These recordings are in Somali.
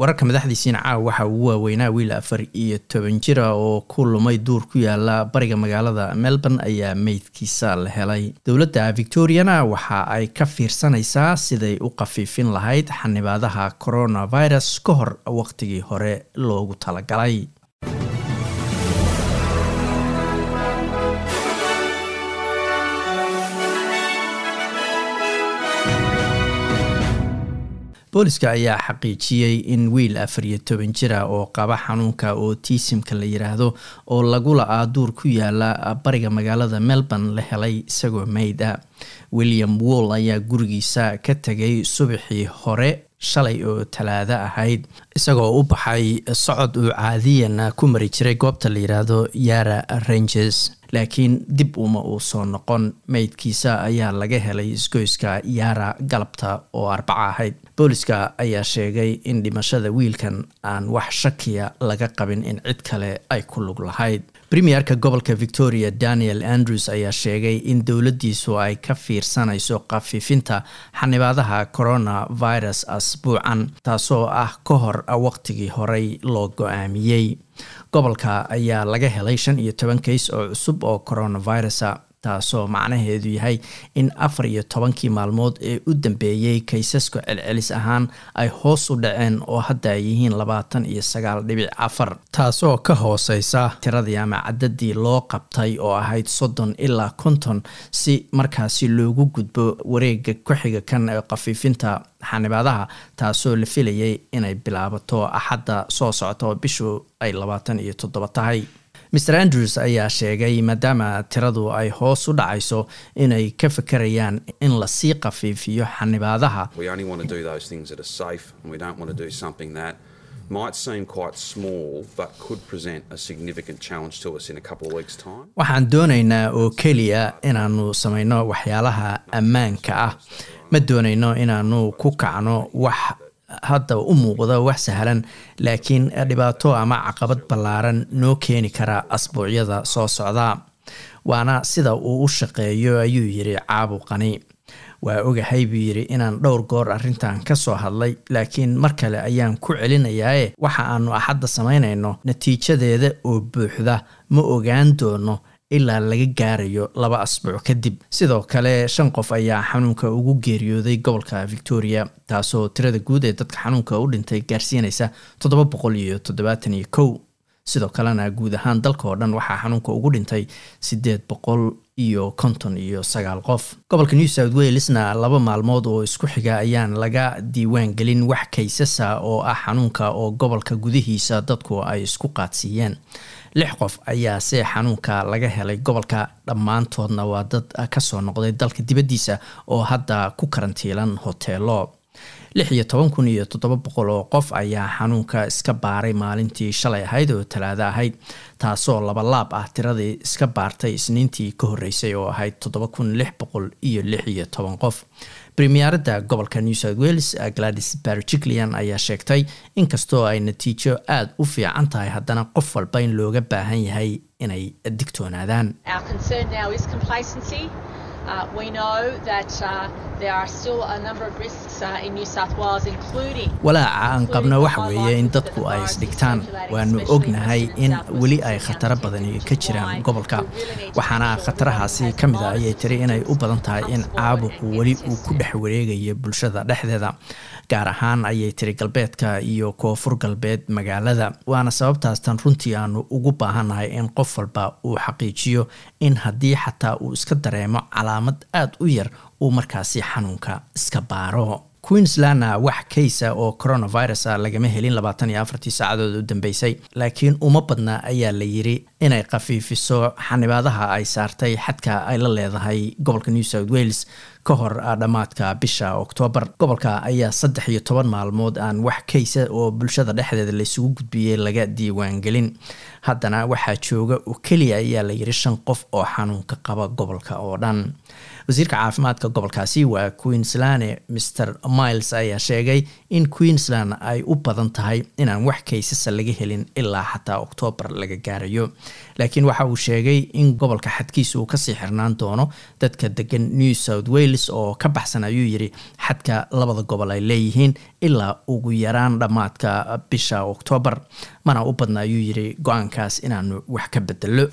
wararka madaxdiisiina caawa waxa uu waaweynaa wiil afar iyo toban jira oo ku lumay duur ku yaala bariga magaalada melbourne ayaa meydkiisa la helay dowladda victoriana waxa ay ka fiirsanaysaa siday u qafiifin lahayd xanibaadaha coronavirus ka hor waqtigii hore loogu talagalay booliska ayaa xaqiijiyey in wiil afar iyo toban jira oo qaba xanuunka otisimka la yiraahdo oo lagu la-aa duur ku yaala bariga magaalada melbourne la helay isagoo meyd ah william woll ayaa gurigiisa ka tegay subaxii hore shalay oo talaado ahayd isagoo u baxay socod uu caadiyan ku mari jiray goobta la yiraahdo yara ranges laakiin dib uma uu soo noqon meydkiisa ayaa laga helay isgoyska yaara galabta oo arbaca ahayd booliska ayaa sheegay in dhimashada wiilkan aan wax shakiya laga qabin in cid kale ay ku lug lahayd premierka gobolka victoria daniel andrews ayaa sheegay in dowladdiisu ay ka fiirsanayso khafiifinta xanibaadaha coronavirus asbuucan taasoo ah ka hor waqtigii horey loo go-aamiyey gobolka ayaa laga helay shan iyo toban kays oo cusub oo coronavirusa taasoo macnaheedu yahay in afar iyo tobankii maalmood ee u dambeeyey kaysaska celcelis ahaan ay hoos u dhaceen oo hadda ay yihiin labaatan iyo sagaal dhibic afar taasoo ka hooseysa tiradii ama cadadii loo qabtay oo ahayd soddon ilaa konton si markaasi loogu gudbo wareega ku-xiga kan ee khafiifinta xanibaadaha taasoo la filayay inay bilaabato axadda soo socota oo bishu ay labaatan iyo toddoba tahay mr andrews ayaa sheegay maadaama tiradu ay hoos u dhacayso inay ka fakarayaan in lasii khafiifiyo xanibaadaha waxaan doonaynaa oo keliya inaanu samayno waxyaalaha ammaanka ah ma doonayno inaanu ku kacno wax hadda u muuqda wax sahlan laakiin dhibaato ama caqabad ballaaran noo keeni kara asbuucyada soo socda waana sida uu u shaqeeyo ayuu yidhi caabuqani waa ogahay buu yidhi inaan dhowr goor arrintan ka soo hadlay laakiin mar kale ayaan ku celinayaae waxa aanu axadda samaynayno natiijadeeda oo buuxda ma ogaan doono ilaa laga gaarayo laba asbuuc kadib sidoo kale shan qof ayaa xanuunka ugu geeriyooday gobolka victoria taasoo tirada guud ee dadka xanuunka u dhintay gaarsiinaysa toddoba boqol iyo toddobaatan iyo kow sidoo kalena guud ahaan dalka oo dhan waxaa xanuunka ugu dhintay siddeed boqol iyo konton iyo sagaal qof gobolka new south walesna laba maalmood oo isku xiga ayaan laga diiwaan gelin wax kaysasa oo ah xanuunka oo gobolka gudihiisa dadku ay isku qaadsiiyeen lix qof ayaa see xanuunka laga helay gobolka dhammaantoodna waa dad kasoo noqday dalka dibaddiisa oo hadda ku karantiilan hoteelo lix iyo toban kun iyo toddoba boqol oo qof ayaa xanuunka iska baaray maalintii shalay ahayd oo talaado ahayd taasoo labalaab ah tiradii iska baartay isniintii ka horreysay oo ahayd toddoba kun lix boqol iyo lix iyo toban qof premierada gobolka new south wales gladys barjiclian ayaa sheegtay inkastoo ay natiijo aada u fiican tahay haddana qof walba in looga baahan yahay inay digtoonaadaan walaaca aan qabno waxa weeye in dadku ay isdhigtaan waanu ognahay in weli ay khataro badani ka jiraan gobolka waxaana khatarahaasi ka mid a ayay tiri inay u badan tahay in caabuqu weli uu ku dhex wareegayo bulshada dhexdeeda gaar ahaan ayay tiri galbeedka iyo koonfur galbeed magaalada waana sababtaas tan runtii aanu ugu baahannahay in qof walba uu xaqiijiyo in haddii xataa uu iska dareemo calaamad aada u yar uu markaasi xanuunka iska baaro queenslandna wax kaysa oo coronavirus a lagama helin labaatan iyo afartii saacadood u dambeysay laakiin uma badna ayaa la yiri inay khafiifiso xanibaadaha ay saartay xadka ay la leedahay gobolka new south wales ka hor dhammaadka bisha oktoobar gobolka ayaa saddex iyo toban maalmood aan wax kaysa oo bulshada dhexdeeda laysugu gudbiyey laga diiwaangelin haddana waxaa jooga oo keliya ayaa la yiri shan qof oo xanuunka qaba gobolka oo dhan wasiirka caafimaadka gobolkaasi waa queensland mr miles ayaa sheegay in queensland ay u badan tahay inaan wax kaysasa laga helin ilaa xataa oktoobar laga gaarayo laakiin waxa uu sheegay in gobolka xadkiisa uu kasii xirnaan doono dadka degan new south wales oo ka baxsan ayuu yiri xadka labada gobol ay leeyihiin ilaa ugu yaraan dhammaadka bisha oktoobar mana u badna ayuu yiri go-aankaas inaanu wax ka bedelo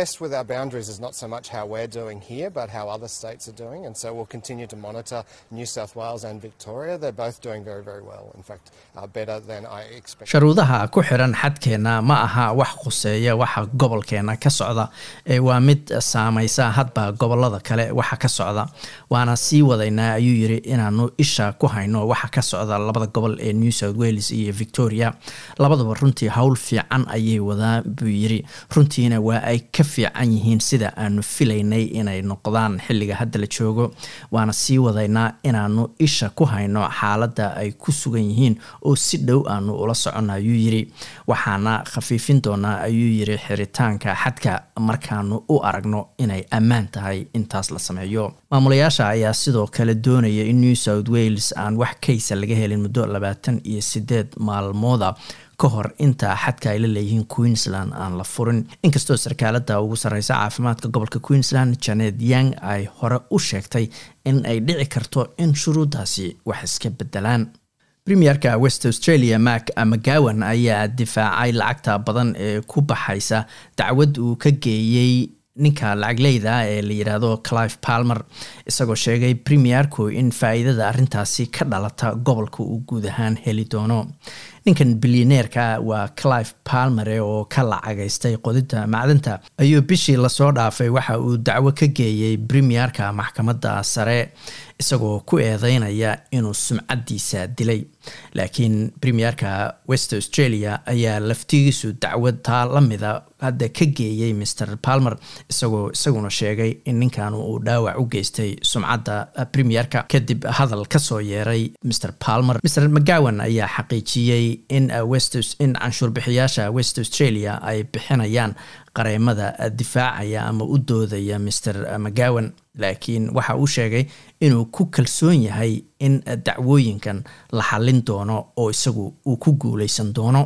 sharuudaha ku xiran xadkeenna ma aha wax khuseeya waxa gobolkeena ka socda ee waa mid saameysa hadba gobolada kale waxa ka socda waana sii wadaynaa ayuu yiri inaanu isha ku hayno waxa ka socda labada gobol ee new south wales iyo victoria labadaba runtii howl fiican ayay wadaa buu yiri runtiina waa ay ka fiican yihiin sida aanu filaynay inay noqdaan xilliga hadda la joogo waana sii wadaynaa inaanu isha ku hayno xaaladda ay ku sugan yihiin oo si dhow aanu ula soconna ayuu yiri waxaana khafiifin doonaa ayuu yiri xiritaanka xadka markaanu u aragno inay ammaan tahay intaas la sameeyo maamulayaasha ayaa sidoo kale doonaya in new south wales aan wax kaysa laga helin muddo labaatan iyo sideed maalmooda ka hor inta xadka ay la leeyihiin queensland aan la furin inkastoo sarkaalada ugu sarreysa caafimaadka gobolka queensland janet yang ay hore u sheegtay in ay dhici karto in shuruuddaasi wax iska bedelaan premierka west australia mak mcgowan ayaa difaacay lacagta badan ee ku baxaysa dacwad uu ka geeyey ninka lacagleyda ee la yidhaahdo clive palmer isagoo sheegay premierku in faa-iidada arrintaasi ka dhalata gobolka uu guud ahaan heli doono ninkan bilyaneerka waa clive palmere oo ka lacagaystay qodida macdanta ayuu bishii lasoo dhaafay waxa uu dacwo ka geeyey premierka maxkamadda sare isagoo ku eedeynaya inuu sumcadiisa dilay laakiin premierka west australia ayaa laftigiisu dacwad taa lamida hadda ka geeyey mr palmer isagoo isaguna sheegay in ninkan uu dhaawac u geystay sumcadda premierka kadib hadal kasoo yeeray mr palmer mr mcgowan ayaa xaqiijiyey in in canshuurbixiyaasha west australia ay bixinayaan qareemada difaacaya ama u doodaya mr mcgowan laakiin waxa uu sheegay inuu ku kalsoon yahay in dacwooyinkan la xallin doono oo isagu uu ku guuleysan doono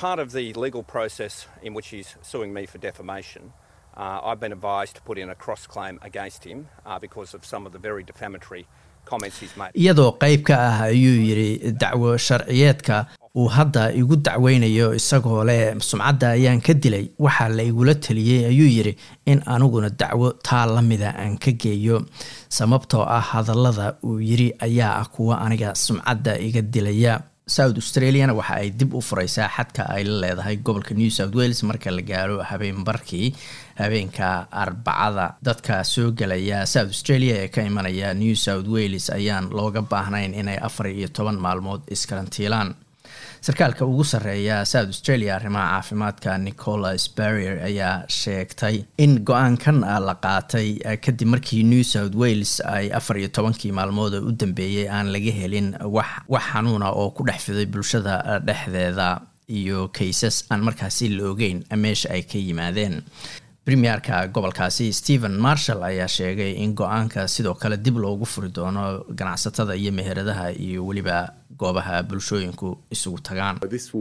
Uh, I've been advised to put in a cross claim against him uh, because of some of the very defamatory comments he's made. iyadoo qayb ka ah ayuu yidhi dacwo sharciyeedka uu hadda igu dacweynayo isagoo leh sumcadda ayaan ka dilay waxaa la igula teliyey ayuu yidhi in aniguna dacwo taa lamida aan ka geeyo sababtoo ah hadallada uu yidhi ayaa ah kuwa aniga sumcadda iga dilaya south australiana waxa ay dib u fureysaa xadka ay la leedahay gobolka new south wales marka la gaaro habeenbarkii habeenka arbacada dadka soo gelaya south australia ee ka imanaya new south wales ayaan looga baahnayn inay afar iyo toban maalmood iskarantiilaan sarkaalka ugu sarreeya south australia arrimaha caafimaadka nicholas barrier ayaa sheegtay in go-aankan la qaatay kadib markii new south wales ay afar iyo tobankii maalmood u dambeeyey aan laga helin wax wax xanuuna oo ku dhex fiday bulshada dhexdeeda iyo kaysas aan markaasi la ogeyn meesha ay ka yimaadeen premierka gobolkaasi stephen marshall ayaa sheegay in go-aanka sidoo kale dib loogu furi doono ganacsatada iyo meheradaha iyo weliba goobaha bulshooyinku isugu tagaan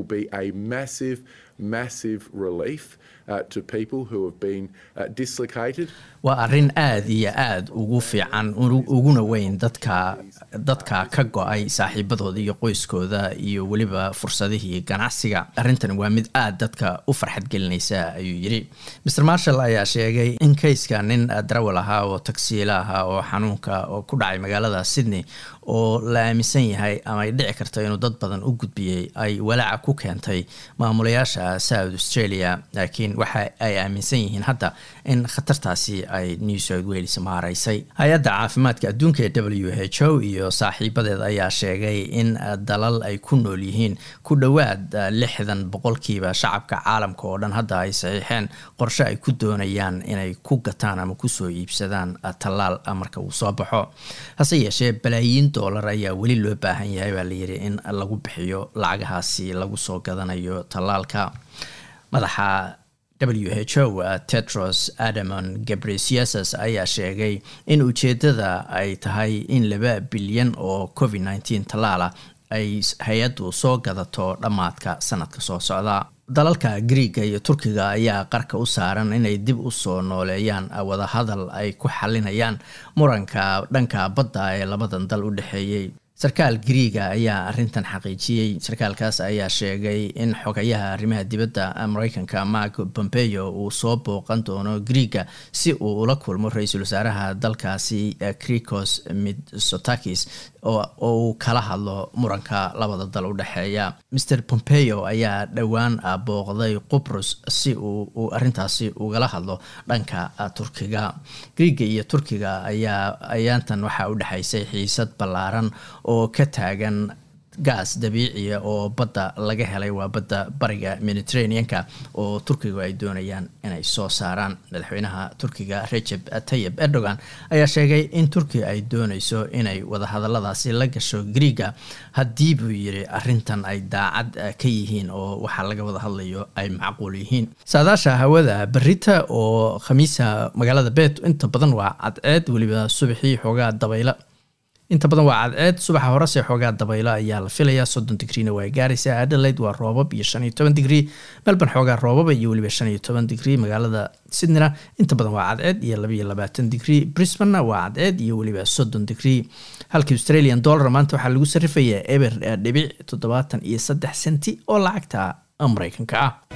waa arrin aada iyo aada ugu fiican uguna weyn dadka dadka ka go-ay saaxiibadooda iyo qoyskooda iyo weliba fursadihii ganacsiga arrintan waa mid aada dadka u farxad gelinaysa ayuu yidhi mr marshall ayaa sheegay in kayska nin darawal ahaa oo tagsiila ahaa oo xanuunka oo ku dhacay magaalada sydney oo la aaminsan yahay ama ay dhici karto inuu dad badan u gudbiyey ay walaaca ku keentay maamulayaasha south australia laakiin waxa ay aaminsan yihiin hadda in khatartaasi ay new south wales maaraysay hay-adda caafimaadka adduunka ee w h o iyo saaxiibadeed ayaa sheegay in dalal ay ku nool yihiin ku dhowaad lixdan boqolkiiba shacabka caalamka oo dhan hadda ay saxiixeen qorshe ay ku doonayaan inay ku gataan ama kusoo iibsadaan tallaal marka uu soo baxo hase yeeshee balaayiin dollar ayaa weli loo baahan yahay baa layidhi in lagu bixiyo lacagahaasi lagu soo gadanayo tallaalka madaxa w h o tetros adamon gabresiases ayaa sheegay in ujeedada ay tahay in laba bilyan oo covid nneteen tallaala ay hay-addu soo gadato dhammaadka sanadka soo socda dalalka griiga iyo turkiga ayaa qarka u saaran inay dib u soo nooleeyaan wadahadal ay ku xalinayaan muranka dhanka badda ee labadan dal u dhexeeyey sarkaal griiga ayaa arintan xaqiijiyey sarkaalkaas ayaa sheegay in xogayaha arrimaha dibadda mareykanka mark pompeo uu soo booqan doono griiga si uu ula kulmo ra-iisul wasaaraha dalkaasi cricos mitsotakis oo uu kala hadlo muranka labada dal u dhexeeya mr pompeo ayaa dhowaan booqday qubrus si uu arintaasi ugala hadlo dhanka turkiga griiga iyo turkiga ayaa ayaantan waxaa u dhexaysay xiisad ballaaran oo ka taagan gaas dabiiciya oo badda laga helay waa badda bariga mediterraneanka oo turkigu ay doonayaan inay soo saaraan madaxweynaha turkiga recep tayib erdogan ayaa sheegay in turkiga ay dooneyso inay wadahadaladaasi la gasho griiga haddii buu yiri arintan ay daacad ka yihiin oo waxaa laga wada hadlayo ay macquul yihiin saadaasha hawada berita oo khamiisa magaalada beet inta badan waa cadceed weliba subaxii xoogaa dabayla inta badan waa cadceed subaxa horese xoogaa dabaylo ayaa la filayaa soddon digriina waa gaaraysaa adelaide waa roobab iyo shan iyo toban digrii melbourne xoogaa roobaba iyo weliba shan iyo toban digrii magaalada sydneyna inta badan waa cadceed iyo labaiyo labaatan digrii brisbanena waa cadceed iyo weliba soddon digrii halka australian dollar maanta waxaa lagu sarrifayaa eber dhibic toddobaatan iyo saddex senti oo lacagta mareykanka ah